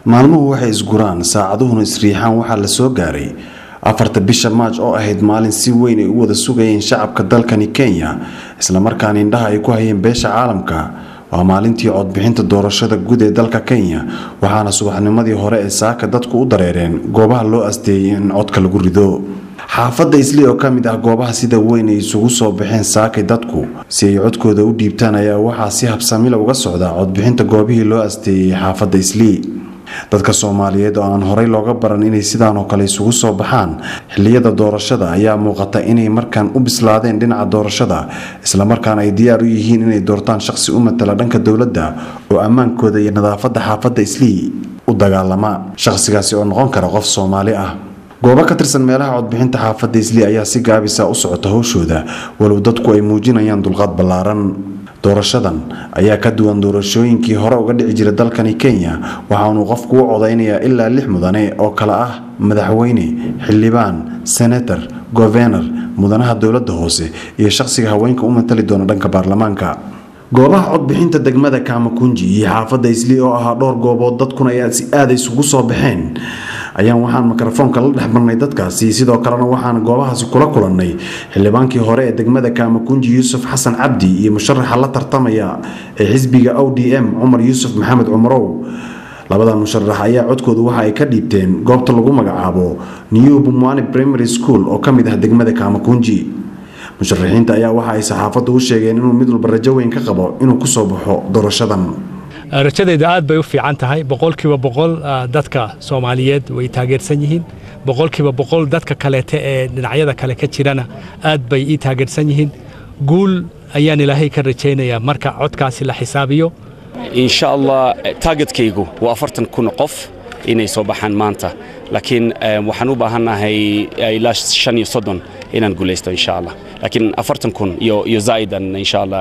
maalmuhu waxay isguraan saacaduhuna isriixaan waxaa la soo gaaray afarta bisha maaj oo ahayd maalin si weyn ay u wada sugayeen shacabka dalkani kenya islamarkaana indhaha ay ku hayeen beesha caalamka waa maalintii codbixinta doorashada guud ee dalka kenya waxaana subaxnimadii hore ee saaka dadku u dareereen goobaha loo asteeyay in codka lagu rido xaafadda isli oo ka mid ah goobaha sida weyn ay isugu soo baxeen saakay dadku si ay codkooda u dhiibtaan ayaa waxaa si habsamila uga socda codbixinta goobihii loo asteeyey xaafadda isli dadka soomaaliyeed oo aan horey looga baran inay sidaan oo kale isugu soo baxaan xiliyada doorashada ayaa muuqata inay markaan u bislaadeen dhinaca doorashada islamarkaana ay diyaar u yihiin inay doortaan shaqsi u matala dhanka dowladda oo ammaankooda iyo nadaafadda xaafadda islii u dagaalama shaqsigaasi oo noqon kara qof soomaali ah goobo ka tirsan meelaha codbixinta xaafadda isli ayaa si gaabisa u socota howshooda walow dadku ay muujinayaan dulqaad ballaaran doorashadan ayaa ka duwan doorashooyinkii hore uga dhici jira dalkani kenya waxaanuu qofku u codaynayaa ilaa lix mudane oo kale ah madaxweyne xildhibaan senator governar mudanaha dowladda hoose iyo shaqsiga haweenka u matali doona dhanka baarlamaanka goobaha codbixinta degmada kaamakunji iyo xaafadda isli oo ahaa dhowr goobood dadkuna ay si aada isugu soo baxeen ayaan waxaan mikrofoonka la dhex marnay dadkaasi sidoo kalena waxaan goobahaasi kula kulannay xildhibaankii hore ee degmada kaamakunji yuusuf xasan cabdi iyo musharaxa la tartamaya ee xisbiga o d m cumar yuusuf maxamed cumarow labadan musharax ayaa codkoodu waxa ay ka dhiibteen goobta lagu magacaabo new bumwani primary school oo ka mid ah degmada kaamakunji musharaxiinta ayaa waxa ay saxaafaddu u sheegeen inuu mid walba rajo weyn ka qabo inuu kusoo baxo doorashadan rajadayda aad bay u fiican tahay boqolkiiba boqol dadka soomaaliyeed way taageersan yihiin boqolkiiba boqol dadka kaleete ee dhinacyada kale ka jirana aad bay ii taageersan yihiin guul ayaan ilaahay ka rajaynayaa marka codkaasi la xisaabiyo insha allah taagetkaygu waa afartan kun qof inay soo baxaan maanta laakiin waxaan u baahannahay ilaa shan iyo soddon inaan guulaysto insha allah laakiin afartan kun iyo zaa'idan insha allah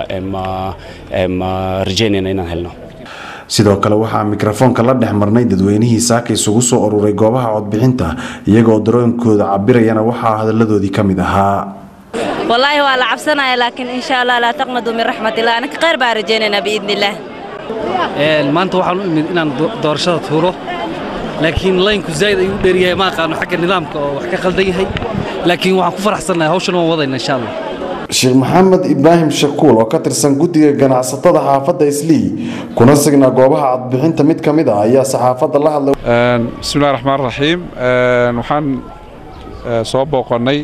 ma rajaynayna inaan helno sidoo kale waxaa mikrofoonka la dhex marnay dadweynihii saaka isugu soo ururay goobaha codbixinta iyagoo darooyinkooda cabirayana waxaa hadalladoodii ka mid ahaa wallaahi waa la cabsanaya laakiin insha allah laa taqnadu min raxmatillah anaka khayr baan rajaynaynaa biidnillaah maanta waxaan u imid inaan doorashada tuuro laakiin laynku zaa'id ayuu u dheeryahay ma aqaano xagga nidaamka oo wax ka qaldan yahay laakiin waxaan ku faraxsannahay hawshan waan wadayna insha allah sheekh maxamed ibraahim shakuul oo ka tirsan guddiga ganacsatada xaafadda islii kuna signaa goobaha codbixinta mid ka mid ah ayaa saxaafadda la hadlay bismillahi raxmaan raxiim waxaan soo booqannay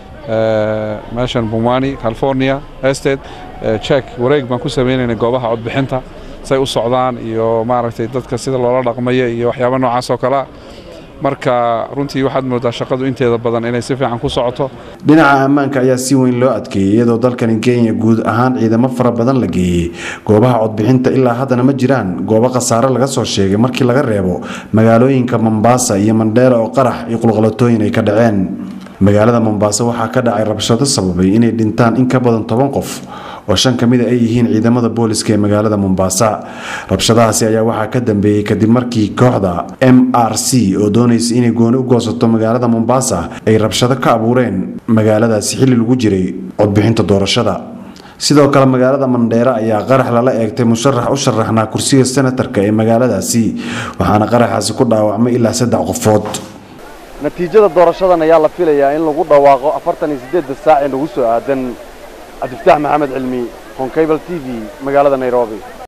meeshan bumwani california estate jek wareeg baan ku sameynaynay goobaha codbixinta say u socdaan iyo maaragtay dadka sida loola dhaqmaya iyo waxyaaba noocaas oo kalea marka runtii waxaad moodaa shaqadu inteeda badan inay si fiican ku socoto dhinaca ammaanka ayaa si weyn loo adkeeyey iyadoo dalkani kenya guud ahaan ciidamo fara badan la geeyey goobaha codbixinta ilaa haddana ma jiraan goobo khasaare laga soo sheegay markii laga reebo magaalooyinka mombasa iyo mandheera oo qarax iyo qulqalatooyin ay ka dhaceen magaalada mombasa waxaa ka dhacay rabshado sababay inay dhintaan in ka badan toban qof oo shan ka mida ay yihiin ciidamada booliska ee magaalada mombasa rabshadahaasi ayaa waxaa ka dambeeyey kadib markii kooxda m r c oo doonaysa inay gooni u goosato magaalada mombasa ay rabshado ka abuureen magaaladaasi xilli lagu jiray codbixinta doorashada sidoo kale magaalada mandheere ayaa qarax lala eegtay musharax u sharaxnaa kursiga senatarka ee magaaladaasi waxaana qaraxaasi ku dhaawacmay ilaa saddex qofood natiijada doorashadan ayaa la filayaa in lagu dhawaaqo afartan iyo siddeedda saac ee nagu soo aadan cabdifataax maxamed cilmi honkabal t v magaalada nairobi